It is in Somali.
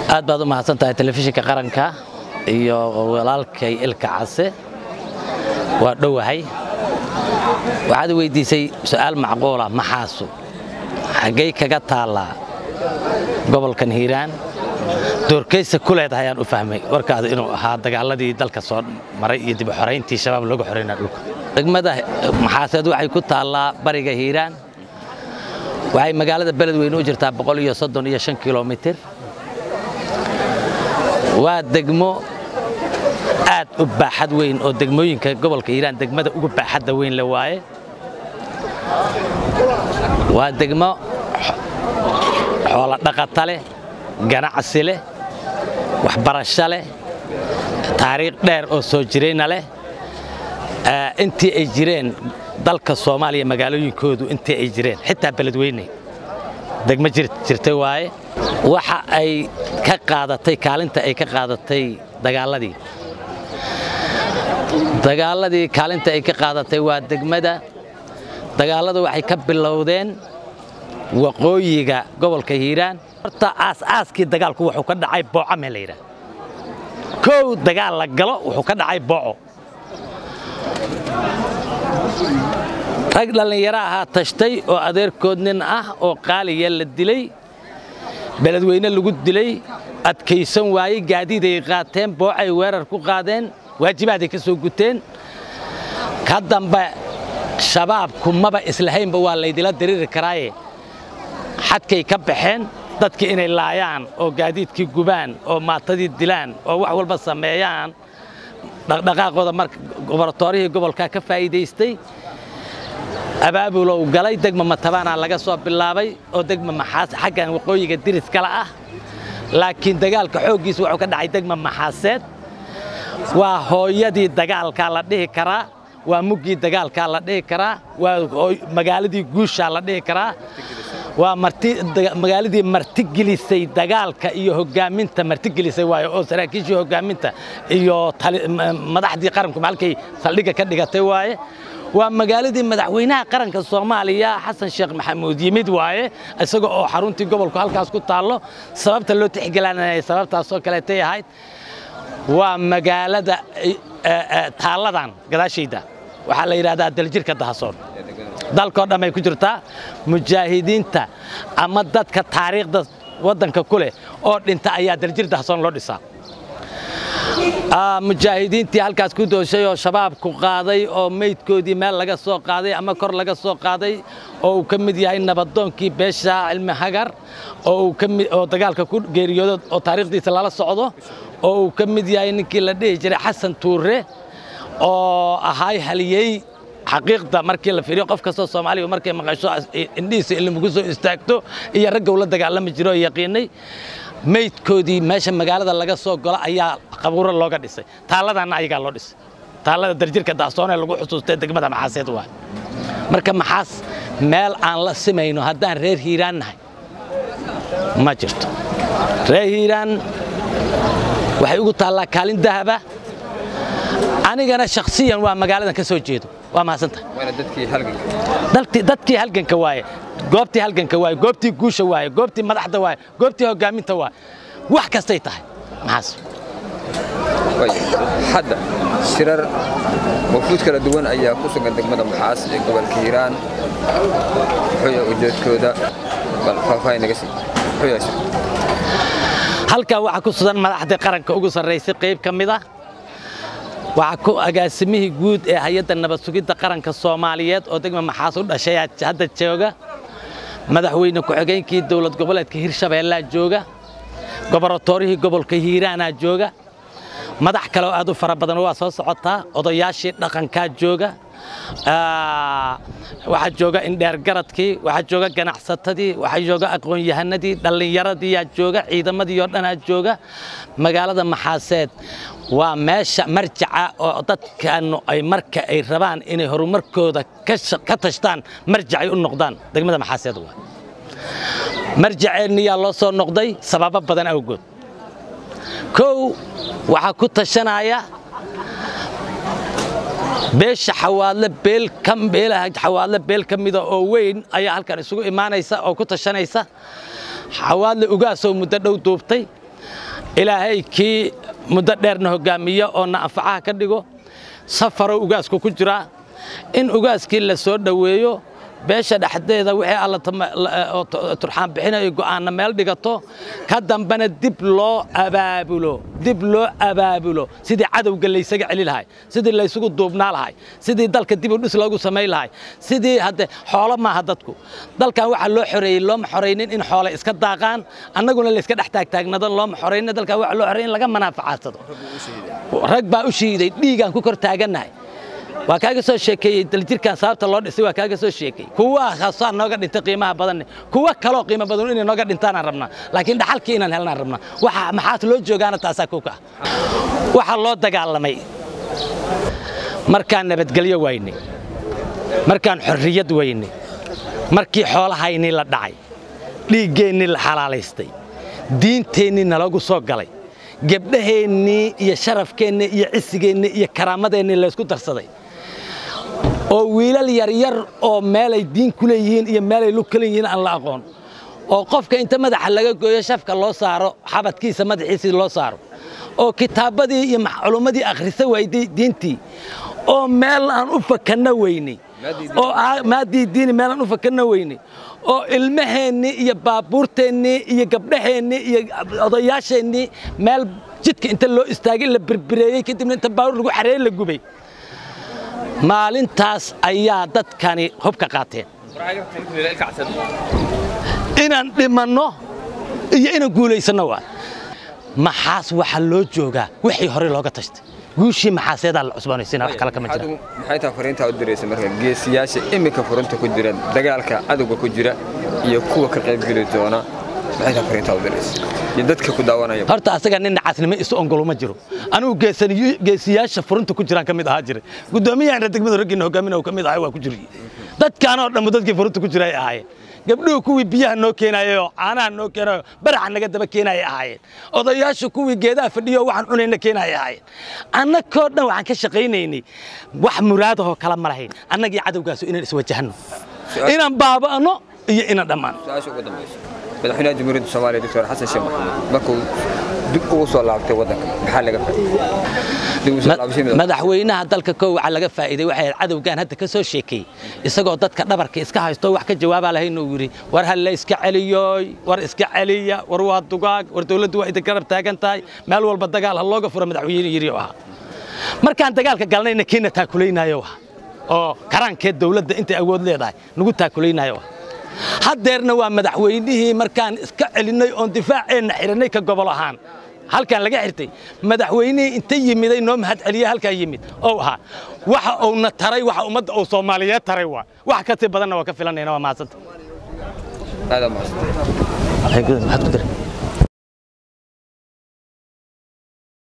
aad baad u mahadsan tahay telefishinka qaranka iyo walaalkay ilka case waa dhowahay waxaad weydiisay su'aal macquula maxaasu xaggay kaga taallaa gobolkan hiiraan doorkaysa ku leedahay ayaan u fahmay warkaada inuu ahaa dagaaladii dalka soo maray iyo dib u xorayntii shabaab looga xoraynaa dhulka degmada maxaaseed waxay ku taallaa bariga hiiraan waxay magaalada beledweyne u jirtaa boqol iyo soddon iyo shan kilomitir waa degmo aad u baaxad weyn oo degmooyinka gobolka hiiraan degmada ugu baaxadda weyn le waaye waa degmo xoolo dhaqata leh ganacsi leh waxbarasho leh taariikh dheer oo soo jirayna leh intii ay jireen dalka soomaaliya magaalooyinkoodu intii ay jireen xitaa beledweyne degmo jirtay waaye waxa ay ka qaadatay kaalinta ay ka qaadatay dagaaladii dagaaladii kaalinta ay ka qaadatay waa degmada dagaaladu waxay ka bilowdeen waqooyiga gobolka hiiraan horta aas-aaskii dagaalku wuxuu ka dhacay booco mee la yidhaha kow dagaal la galo wuxuu ka dhacay booco rag dhallinyaro ahaa tashtay oo adeerkood nin ah oo qaaliya la dilay beledweyne lagu dilay adkaysan waayey gaadiiday qaateen boocay weerar ku qaadeen waajibaaday ka soo guteen ka dambe shabaabku maba islahaynba waa laydila diriiri karaaye xadkay ka baxeen dadkii inay laayaan oo gaadiidkii gubaan oo maatadii dilaan oo wax walba sameeyaan dhaqdhaqaaqooda marka goboratoorihii gobolka ka faa'iidaystay abaabulow galay degma matabaana laga soo bilaabay oo degma maxaas xaggan waqooyiga diris kale ah laakiin dagaalka xooggiisa wuxuu ka dhacay degma maxaaseed waa hooyadii dagaalkaa la dhihi karaa waa muggii dagaalkaa la dhihi karaa waa magaaladii guushaa la dhihi karaa waa magaaladii martigelisay dagaalka iyo hogaaminta martigelisay waayo oo saraakiishii hogaaminta iyo madaxdii qaranku halkay saldhigga ka dhigatay waaye waa magaaladii madaxweynaha qaranka soomaaliya xasan sheekh maxamuud yimid waaye isaga oo xaruntii gobolku halkaas ku taallo sababta loo tixgelinaya sababtaasoo kaleetay ahayd waa magaalada taalladan gadaashayda waxaa la yidhahdaa daljirka dahasoon dalkoo dhan ay ku jirtaa mujaahidiinta ama dadka taariikhda waddanka ku leh oo dhinta ayaa daljir dahasoon loo dhisaa mujaahidiintii halkaas ku dooshay oo shabaabku qaaday oo meydkoodii meel laga soo qaaday ama kor laga soo qaaday oo uu ka mid yahay nabadoonkii beesha cilmi hagar oo uu ka mid oo dagaalka ku geeriyoodo oo taariikhdiisa lala socdo oo uu ka mid yahay ninkii la dhihi jiray xasan tuure oo ahaay haliyey xaqiiqda markii la fiiriyo qof kastoo soomaaliya markay maqasho indhihiisa ilmugu soo istaagto iyo ragga ula dagaalami jiro oo yaqiinay meydkoodii meesha magaalada laga soo galo ayaa qabuuro looga dhisay taalladana ayagaa loo dhisay taallada darjirka daasoonee lagu xusuustay degmada maxaaseed waa marka maxaas meel aan la simayno haddaan reer hiiraan nahay ma jirto reer hiiraan waxay ugu taallaa kaalin dahaba anigana shakhsiyan waa magaaladan ka soo jeedo waa mahadsantahay dadkii halganka waaye goobtii halganka waaye goobtii guusha waaye goobtii madaxda waaye goobtii hogaaminta waaye wax kastay tahay maxaas hadda shirar wafuud kala duwan ayaa ku sugan degmada maxaas ee gobolka hiiraan muxuu ujeedkooda bal faahfaahin naga sii muxuu yahay halkan waxaa ku sugan madaxdii qaranka ugu sarraysay qayb ka mid ah waxaa ku agaasimihii guud ee hay-adda nabad sugidda qaranka soomaaliyeed oo degma maxaas u dhashay hadda jooga madaxweyne ku-xigeenkii dowlad goboleedka hirshabeellaa jooga goboratoorihii gobolka hiiraanaa jooga madax kale oo aad u fara badan waa soo socotaa odayaashii dhaqankaa jooga waxaa jooga indheergaradkii waxaa jooga ganacsatadii waxaa jooga aqoon-yahanadii dhallinyaradiiyaa jooga ciidamadii oo dhanaa jooga magaalada maxaaseed waa meesha marjaca oo dadkaanu ay marka ay rabaan inay horumarkooda ka tashtaan marjacay u noqdaan degmada maxaaseed waa marjaceenniyaa loo soo noqday sababo badan awgood kow waxaa ku tashanaya beesha xawaadle beel ka beelaha xawaadle beel ka mida oo weyn ayaa halkan isugu imaanaysa oo ku tashanaysa xawaadle ugaasoo muddo dhow duubtay ilaahay kii muddo dheerna hoggaamiyo oo na anfacaha ka dhigo safarow ugaasku ku jiraa in ugaaskii la soo dhoweeyo beesha dhexdeeda wixii alla turxaan bixinayo go'aanna meel dhigato ka dambena dib loo abaabulo dib loo abaabulo sidii cadowga laysaga celi lahay sidii laysugu duubnaa lahay sidii dalka dib u dhis loogu samayn lahay sidii hadde xoolo maaha dadku dalkan waxaa loo xoreeyey looma xoraynin in xoole iska daaqaan annaguna layska dhex taagtaagnado looma xoraynin dalkan waxaa loo xoreeyey in laga manaafacadsado rag baa u shiiday dhiigaan ku kor taagannahay waa kaaga soo sheekeeyey daljirkan sababta loo dhisay waa kaaga soo sheekeeyey kuwa khaasaa nooga dhintay qiimaha badanne kuwa kaloo qiimo badan inay nooga dhintaanaan rabnaa laakiin dhaxalkii inaan helnaan rabnaa waxa maxaas loo joogaana taasaa kuka waxaa loo dagaalamay markaan nabadgelyo waynay markaan xorriyad waynay markii xoolahaynii la dhacay dhiiggeennii la xalaalaystay diinteennii nalagu soo galay gebdhaheennii iyo sharafkeennii iyo cisigeennii iyo karaamadeennii laysku darsaday oo wiilal yaryar oo meelay diin ku leeyihiin iyo meelay lug ka leeyihiin aan la aqoon oo qofka inta madaxa laga gooyo shafka loo saaro xabadkiisa madaxiisii loo saaro oo kitaabbadii iyo culummadii akhrisa wayday diintii oo meel aan u fakanna weynay oo maadii diini meel aan u fakanna weynay oo ilmaheennii iyo baabuurteennii iyo gabdhaheennii iyo odayaasheennii meel jidka inta loo istaagay la birbireeyey kadibna inta baabuur lagu xareeyey la gubay maalintaas ayaa dadkani hubka qaateen inaan dhimanno iyo inaan guulaysanno waa maxaas waxaa loo joogaa wixii hore looga tashtay guushii maxaaseedaa la cusboonaysiina wax kale kama jira maxay tahay fariintaa u diraysa marka geesiyaasha iminka furunta ku jira dagaalka cadowga ku jira iyo kuwa ka qaybgeli doona maxay tahay fariintaa u diraysa iyo dadka ku daawanaya horta asaga nin nacaasnimo isu ongolo ma jiro anigu geesiyaasha furunta ku jiraan ka mid ahaa jiray guddoomiyahan degmada raggiina hogaaminaya ka mid ahay waa ku jiray dadkaanoo dhammu dadkii furunta ku jira ay ahaayeen gabdhuhu kuwii biyaha noo keenayayoo caanaha noo keenayo baraxa naga daba keenayay ahaayeen odayaashu kuwii geedaha fadhiyo waxaan cunayna keenayay ahaayeen annagoo dhan waxaan ka shaqaynaynay wax muraadahoo kala ma lahayn annagii cadowgaasu inaan iswajahanno inaan baaba'no iyo inaan dhammaano su-aasha ugu dambaysa madaxweynaha jamhuuriyadda soomaaliya doctor xasan sheekh maxamuud markuu dib ugu soo laabtay waddanka maxaa laga faa'iidey madaxweynaha dalka koo waxaa laga faa'iiday waxay cadowgan hadda ka soo sheekeeyey isagoo dadka dhabarka iska haysto wax ka jawaabaa lahayn uu yidhi war ha la iska celiyooy war iska celiya war waa dugaag war dawladdu waa idin garab taagan tahay meel walba dagaal ha looga furo madaxweyne yidhi oo ahaa markaan dagaalka galnayna kiina taakulaynaayo ah oo karaankeed dawladda intay awood leedahay nagu taakulaynaayo ah haddeerna waa madaxweynihii markaan iska celinnay oon difaaceenna xidhannay ka gobol ahaan halkan laga xirtay madaxweynihii inta yimiday noo mahad celiye halkaa yimid oo ahaa waxa uuna taray waxa ummadda uu soomaaliyeed taray waa wax ka sii badanna waa ka filanayna waa mahadsanta aad aa mahadsan maxaad ku daray